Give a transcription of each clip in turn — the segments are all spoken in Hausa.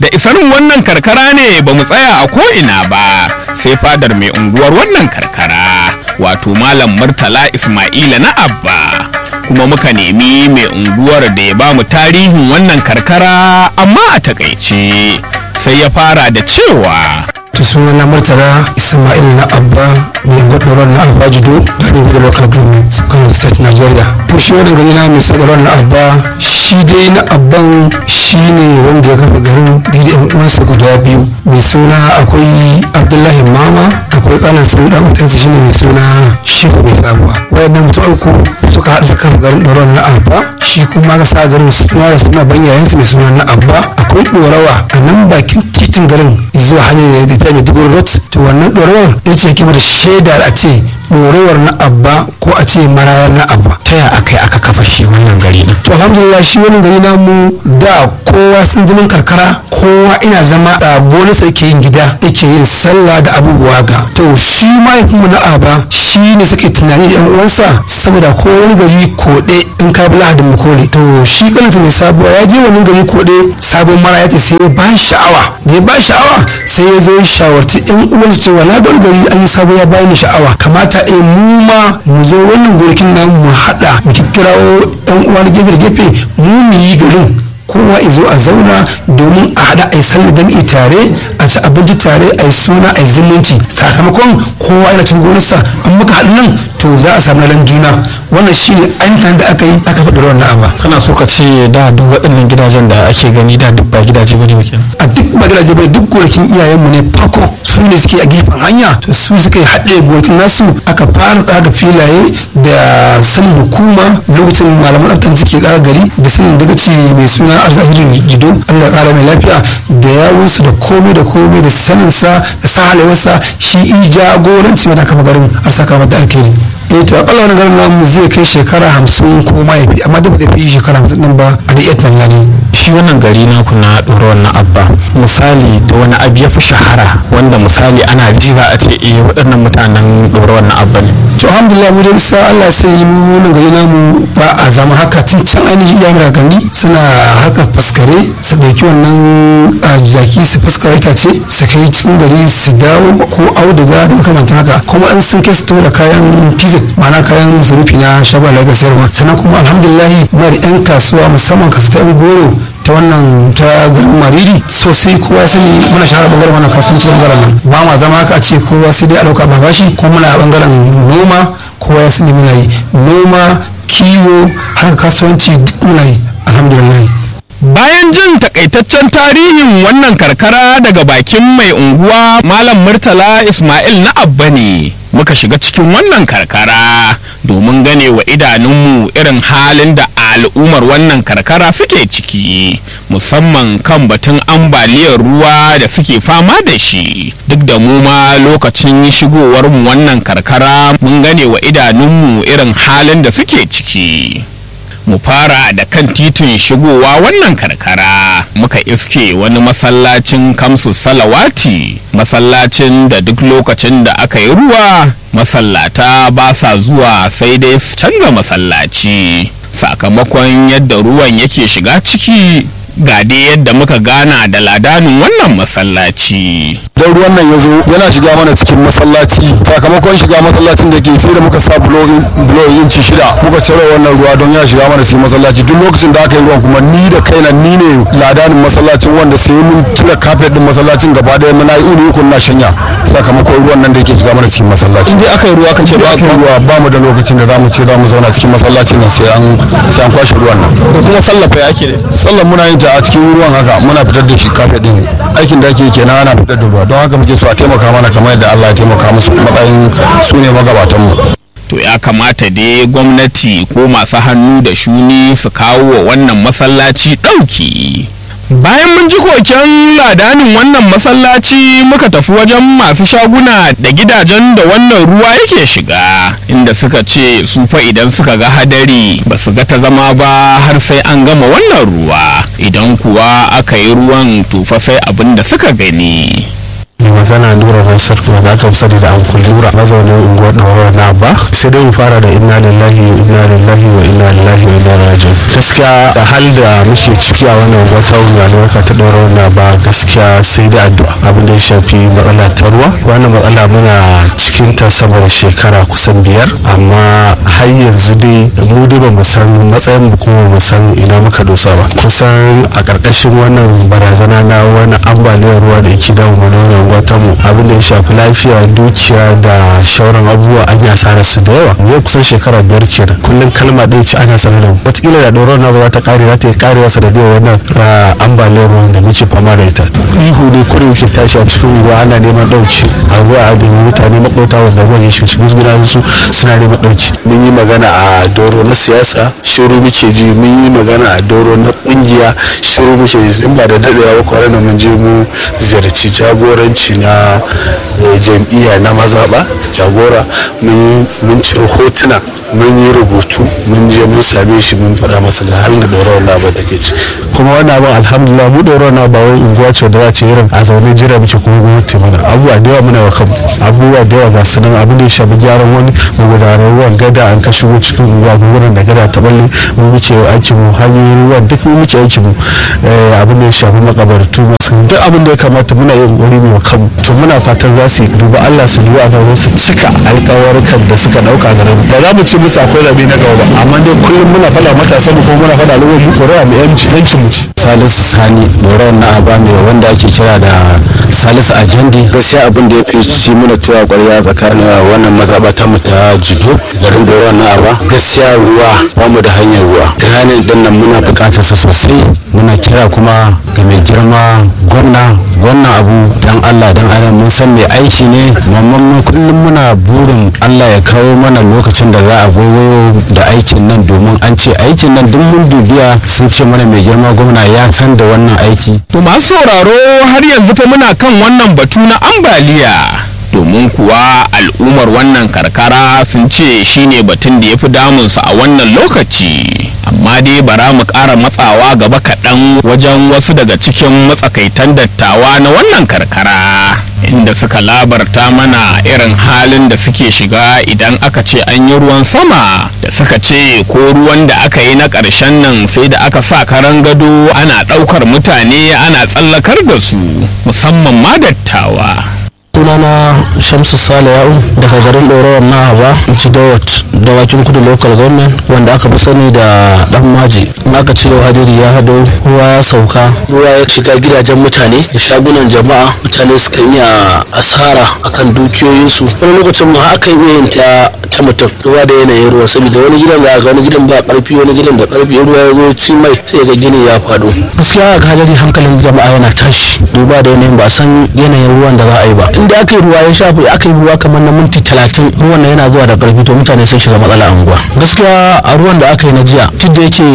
da isar wannan karkara ne ba mu tsaya a ko'ina ba sai fadar mai unguwar wannan karkara wato malam murtala ismaila na abba kuma muka nemi mai unguwar da ya ba mu tarihin wannan karkara amma a takaice sai ya fara da cewa to suna na murtala ismail na abba mai gwadoron na abba judo da ɗin da local government kano state nigeria ko shi wani gari na mai sadarar na abba shi dai na abban shi ne wanda ya kafa garin biyu da uwansa guda biyu mai suna akwai abdullahi mama akwai kanan su da mutansa shi ne mai suna shehu mai sabuwa wayannan mutum uku suka haɗa suka kafa garin ɗoron na abba shi kuma ka sa garin suna da suna ban yayansa mai suna na abba akwai ɗorawa a nan bakin titin garin zuwa hanyar da ta mai dugur rot to wannan ɗorawar ya ce kima da shaida a ce ɗorawar na abba ko a ce marayar na abba ta ya aka yi aka kafa shi wannan gari din to alhamdulillah shi wannan gari namu da kowa sun zaman karkara kowa ina zama a bonus yake yin gida yake yin sallah da abubuwa ga to shi mahaifinmu na aba shi ne suke tunani da yan uwansa saboda ko wani gari koɗe in ka bi lahadin makole to shi kanata mai sabuwa ya je wani gari koɗe sabon mara ya ce sai ya ba sha'awa da ya ba sha'awa sai ya zo ya shawarci yan uwansa cewa na bar gari an yi sabo ya bani sha'awa kamata a mu ma mu zo wannan gonakin namu mu haɗa mu kirawo yan uwa na gefe da gefe mu mu yi garin kowa izo a zauna domin a haɗa a yi sallar jam'i tare a ci abinci tare a yi suna a yi zumunci sakamakon kowa yana cin gonarsa an muka haɗu nan to za a samu lalan juna wannan shi ne ainihin da aka yi aka faɗi ruwan na'aba kana so ka ce da duk waɗannan gidajen da ake gani da duk ba gidaje bane ba kenan a duk ba gidaje bai duk gonakin iyayenmu ne farko su ne suke a gefen hanya to su suka yi haɗe gonakin nasu aka fara tsaga filaye da sanin hukuma lokacin malaman tsaftar suke tsaga gari da sanin dagaci mai suna arzahirin jido allah ya ƙara mai lafiya da yawunsu da komai da komai da saninsa da sa halayensa shi i jagoranci wani kama garin arsaka mata alkhairi eh to akalla wani garin namu zai kai shekara hamsin ko ma ya fi amma da ba zai fi shekara hamsin din ba a da iya tunani shi wannan gari naku na ɗora wannan abba misali da wani abu ya fi shahara wanda misali ana ji za a ce eh waɗannan mutanen ɗora wannan abba ne to alhamdulillah mu dai sa Allah sai yi mu wannan gari namu ba a zama haka tun can ainihin iya mura gani suna haka faskare su ɗauki wannan a jaki su faskare itace su kai cikin gari su dawo ko auduga da makamantan haka kuma an sun kai su to da kayan pizza ma'ana kayan zurufi na shagon da sayarwa sannan kuma alhamdulillah muna da 'yan kasuwa musamman kasu ta 'yan goro ta wannan ta garin mariri sosai kowa ya sani muna shahara bangaren wannan kasuwanci bangaren nan ba ma zama haka a ce kowa sai dai a dauka babashi ko muna bangaren noma kowa ya sani muna yi noma kiwo haka kasuwanci duk muna yi alhamdulillah bayan jin takaitaccen tarihin wannan karkara daga bakin mai unguwa malam murtala ismail na abba ne muka shiga cikin wannan karkara domin gane wa idanunmu irin halin da al'ummar wannan karkara suke ciki musamman kan batun ambaliyar ruwa da suke fama da shi duk da mu ma lokacin shigowar mu wannan karkara mun gane wa idanunmu irin halin da suke ciki mu fara da kan titin shigowa wannan karkara muka iske wani masallacin kamsu salawati masallacin da duk lokacin da aka yi ruwa masallata ba sa zuwa sai dai su canza masallaci sakamakon yadda ruwan yake shiga ciki ga dai yadda muka gana da ladanin wannan masallaci don ruwan nan ya zo yana shiga mana cikin masallaci sakamakon shiga masallacin da ke sai da muka sa bulo inci shida muka cire wannan ruwa don ya shiga mana cikin masallaci duk lokacin da aka yi ruwan kuma ni da kaina ni ne ladanin masallacin wanda sai mun tura kafet din masallacin gaba daya muna yi uni uku na shanya sakamakon ruwan nan da yake shiga mana cikin masallaci in aka yi ruwa ka ce ba ba ruwa ba mu da lokacin da zamu ce zamu zauna cikin masallacin nan sai an sai an kwashe ruwan nan ko kuma sallafa ya ke da sallan muna yin ta a cikin ruwan haka muna fitar da shi kafet din aikin da ake kenan ana fitar da ruwa don haka muke so a taimaka mana kamar yadda Allah ya taimaka musu matsayin su ne magabatan mu to ya kamata dai gwamnati ko masu hannu da shuni su kawo wa wannan masallaci ɗauki bayan mun ji koken ladanin wannan masallaci muka tafi wajen masu shaguna da gidajen da wannan ruwa yake shiga inda suka ce su fa idan suka ga hadari ba su ga ta zama ba har sai an gama wannan ruwa idan kuwa aka yi ruwan to fa sai abin da suka gani mai magana nura nasir wanda aka fi sani da ankul nura mazaunin unguwar ɗaurar na ba sai dai mu fara da inna lillahi wa inna lillahi wa inna lillahi wa inna rajiun gaskiya da hal da muke ciki a wannan unguwar ta mai albarka ta ɗaurar na ba gaskiya sai da addu'a abin da ya shafi matsala ta ruwa wannan matsala muna cikin ta sama da shekara kusan biyar amma har yanzu dai mu dai ba mu san matsayin mu kuma mu san ina muka dosa ba kusan a ƙarƙashin wannan barazana na wani ambaliyar ruwa da yake damu mana wannan wata mu abin da ya shafi lafiya dukiya da shauran abubuwa an yi asarar su da yawa yau kusan shekara biyar kenan kullum kalma ɗaya ce ana sanar da mu wataƙila da ɗoron na ba za ta ƙare za ta yi ƙarewa sanadiyar wannan ambaliyar ruwan da muke fama da ita ihu ne kuri muke tashi a cikin ruwa ana neman ɗauki a ruwa a nemi mutane maƙota wanda ruwan ya shiga musguna su suna neman ɗauki mun yi magana a doro na siyasa shiru muke ji mun yi magana a doro na ƙungiya shiru muke ji in ba da daɗewa ba kwanan nan mun je mu ziyarci jagoranci na jam'iyya na mazaɓa jagora mun ciro hotuna mun yi rubutu mun je mun same shi mun faɗa masa ga halin da ɗorawar labar da ke ci kuma wannan abin alhamdulillah mu ɗorawar na ba wai unguwa ce da za ce irin a zaune jira muke kuma gwamnati mana abubuwa da yawa muna wa kanmu abubuwa da yawa ga su nan abin da ya shafi gyaran wani magudanar ruwan gada an ka shigo cikin unguwa wurin da gada ta balle mu muke aikin mu hanyoyin ruwan duk mu muke aikin mu abin da ya shafi makabartu masu duk abin da ya kamata muna yin wuri mai wa kanmu to muna fatan za su duba Allah su duba a su cika alƙawarkan da suka ɗauka garin ba za mu ce musu akwai zabe na gaba ba amma dai kullum muna faɗa matasan mu ko muna faɗa al'ummar mu ƙuri'a mu yanci yankin mu ci salisu sani doron na aba mai wanda ake kira da salisu ajandi gaskiya abin da ya fi ci mana tuwa ƙwarya tsakanin wannan mazaɓa ta mu ta jido garin doron na aba gaskiya ruwa ba mu da hanyar ruwa tunanin din nan muna buƙatar sa sosai muna kira kuma ga mai girma gwamna wannan abu dan allah dan adam mun san mai aiki ne mamman kullum muna burin allah ya kawo mana lokacin da za a waiwayo da aikin nan domin an ce aikin nan duk mun dubiya sun ce mana mai girma gwamna ya san da wannan aiki To masu sauraro har yanzu fa muna kan wannan batu na ambaliya. Domin kuwa al'ummar wannan karkara sun ce shine batun da ya fi damunsu a wannan lokaci. Amma dai bara mu ƙara matsawa gaba kaɗan wajen wasu daga cikin matsakaitan dattawa na wannan karkara. Inda suka labarta mana irin halin da suke shiga idan aka ce an yi ruwan sama da suka ce ko ruwan da aka yi na ƙarshen nan sai da aka sa karan gado ana ɗaukar mutane ana tsallakar da su musamman ma dattawa. sunana shamsu sale ya'u daga garin ɗorawar na haba jidawat dawakin kudu local government wanda aka fi sani da dan maji in aka ce yau hadiri ya hado ruwa ya sauka ruwa ya shiga gidajen mutane da shagunan jama'a mutane suka yi asara akan dukiyoyinsu wani lokacin ma aka yi yin ta ta mutum ruwa da yanayin ruwa saboda wani gidan da ga wani gidan ba karfi wani gidan da karfi ruwa ya zo ci mai sai ga gini ya faɗo gaskiya ga hadari hankalin jama'a yana tashi duba da yanayin ba a san yanayin ruwan da za a yi ba inda aka yi ruwa ya shafi aka yi ruwa kamar na minti talatin ruwan nan yana zuwa da karfi to mutane sun shiga matsala a unguwa gaskiya a ruwan da aka yi na jiya duk da yake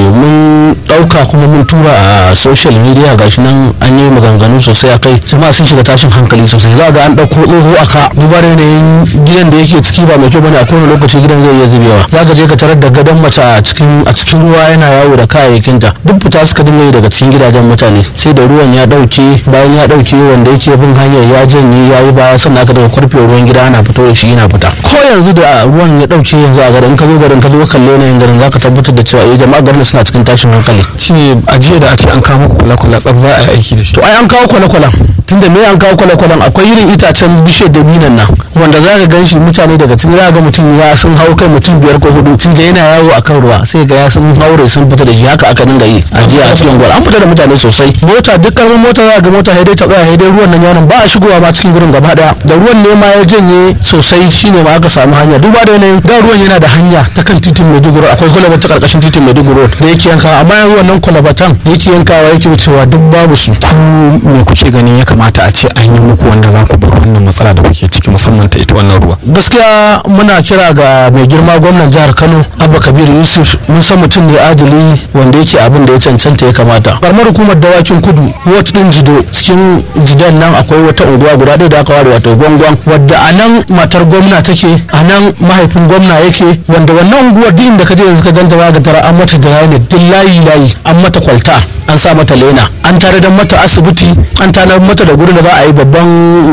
mun ɗauka kuma mun tura a social media gashi nan an yi maganganu sosai a kai jama'a sun shiga tashin hankali sosai za ga an ɗauko tsoho a ka duba da yanayin gidan da yake ciki ba mai kyau bane a kowane lokaci gidan zai iya zubewa za ka je ka tarar da gadon mace a cikin a cikin ruwa yana yawo da kayayyakinta duk fita suka dinga yi daga cikin gidajen mutane sai da ruwan ya ɗauke bayan ya ɗauke wanda yake bin hanyar ya janye ya yi baya sannan aka daga kwarfe ruwan gida ana fito da shi yana fita ko yanzu da ruwan ya ɗauke yanzu a garin ka zo garin ka zo kalle yanayin garin za ka tabbatar da cewa eh jama'a garin suna cikin tashin hankali shine a jiya da a ce an kawo muku kula-kula tsaf za a yi aiki da shi to ai an kawo kwale-kwalen tunda me an kawo kwale-kwalen akwai irin itacen bishiyar da minan nan wanda za ka gan shi mutane daga cikin za ga mutum ya sun hau kai mutum biyar ko hudu tun da yana yawo a kan ruwa sai ga ya sun haure sun fita da shi haka aka dinga yi a jiya a cikin gwal an fita da mutane sosai mota duk karamin mota za ga mota haidai ta tsaya haidai ruwan nan yaron ba a shigowa ma cikin gurin gaba daya da ruwan ne ma ya janye sosai shine ma aka samu hanya duba da yanayin da ruwan yana da hanya ta kan titin Maiduguri akwai kwalaba ta karkashin titin Maiduguri da yake yankawa amma yanzu wannan kwalabatan da yake yankawa yake wucewa duk babu su ku me kuke ganin ya kamata a ce an yi muku wanda za ku bar wannan matsala da kuke ciki musamman ta ita wannan ruwa gaskiya muna kira ga mai girma gwamnan jihar kano abba kabir yusuf mun san mutum ne adali wanda yake abin da ya cancanta ya kamata karamar hukumar dawakin kudu wata din jido cikin jidan nan akwai wata unguwa guda ɗaya da aka ware wato gwangwan wadda a nan matar gwamna take a nan mahaifin gwamna yake wanda wannan unguwar duk inda ka je yanzu ka ganta ba ga tara an mata da ne duk layi layi an mata kwalta an sa mata lena an tare da mata asibiti an tare mata da gurin da za a yi babban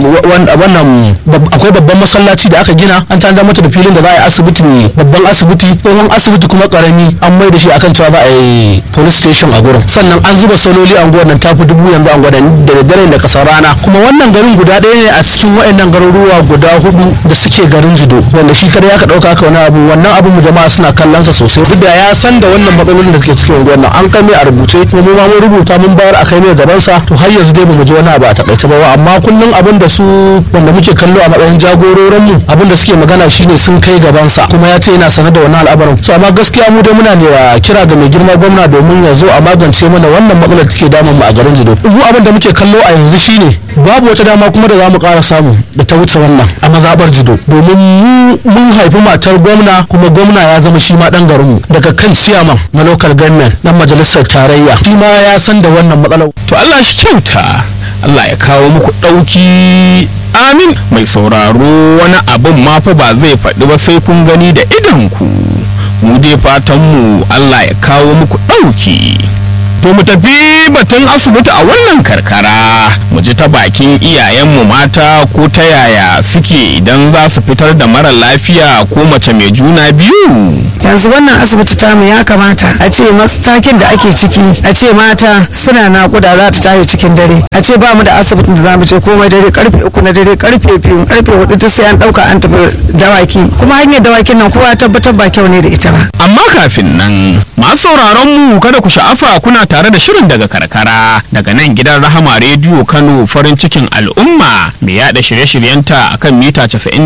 wannan akwai babban masallaci da aka gina an tare mata da filin da za a yi asibiti ne babban asibiti tsohon asibiti kuma karami an mai da shi akan cewa za a yi police station a gurin sannan an zuba sololi a unguwar nan tafi dubu yanzu a gwadan da dare da kasar rana kuma wannan garin guda ɗaya ne a cikin waɗannan garuruwa guda hudu da suke garin jido wanda shi kada ya ka ɗauka ka wani abu wannan abu mu jama'a suna kallon sa sosai duk da ya san da wannan matsalolin da suke cikin unguwar nan an kai mai a rubuce kuma mu ma mun rubuta mun bayar a kai mai gaban sa to har yanzu dai bamu ji wani abu a takaice ba amma kullum abin da su wanda muke kallo a matsayin jagororin mu abin da suke magana shine sun kai gaban sa kuma ya ce yana sanar da wannan al'amarin so amma gaskiya mu dai muna ne kira ga mai girma gwamna domin ya zo a magance mana wannan matsalar da take damun mu a garin jido mu abin da muke kallo a yanzu shine babu wata dama kuma da za mu ƙara samu da ta wuce wannan a mazaɓar jido domin mu mun haifi matar gwamna kuma gwamna ya zama shi ma ɗan garinmu daga kan ciyaman na local government na majalisar tarayya shi ma ya san da wannan matsalar. to Allah shi kyauta Allah ya kawo muku ɗauki amin mai sauraro wani abin ma fa ba zai faɗi ba sai kun gani da idanku mu dai fatan mu Allah ya kawo muku ɗauki To mu tafi batun asibiti a wannan karkara mu ji ta bakin iyayenmu mata ko ta yaya suke idan za su fitar da mara lafiya ko mace mai juna biyu. yanzu wannan asibiti tamu ya kamata a ce matakin da ake ciki a ce mata suna nakuda za ta tashi cikin dare a ce ba mu da asibitin da za mu je komai dare karfe uku na dare karfe biyu karfe hudu ta sai an dauka an tafi dawaki kuma hanyar dawakin nan kowa tabbatar ba kyau ne da ita ba Amma kafin nan masu sauraron mu kada ku sha'afa kuna tare da shirin daga karkara daga nan gidan Rahama rediyo Kano farin cikin al'umma mai yada shirye-shiryenta akan mita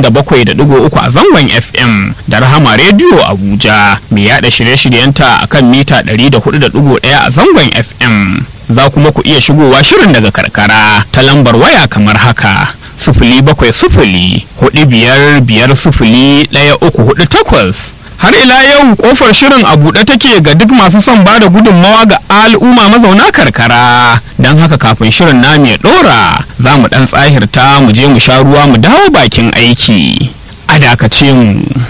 97.3 a zangon FM da Rahama rediyo Abuja mai yada shirye-shiryenta akan mita 104.1 a zangon FM za kuma ku iya shigowa shirin daga karkara ta lambar waya kamar haka sufuli bakwai sufuli hudu biyar biyar sufuli ɗaya uku hudu takwas har ila yau kofar shirin a buɗe take ga duk masu son ba da gudunmawa ga al'umma mazauna karkara don haka kafin shirin namu ya ɗora za mu ɗan tsahirta mu je mu sha ruwa mu dawo bakin aiki a dakace mu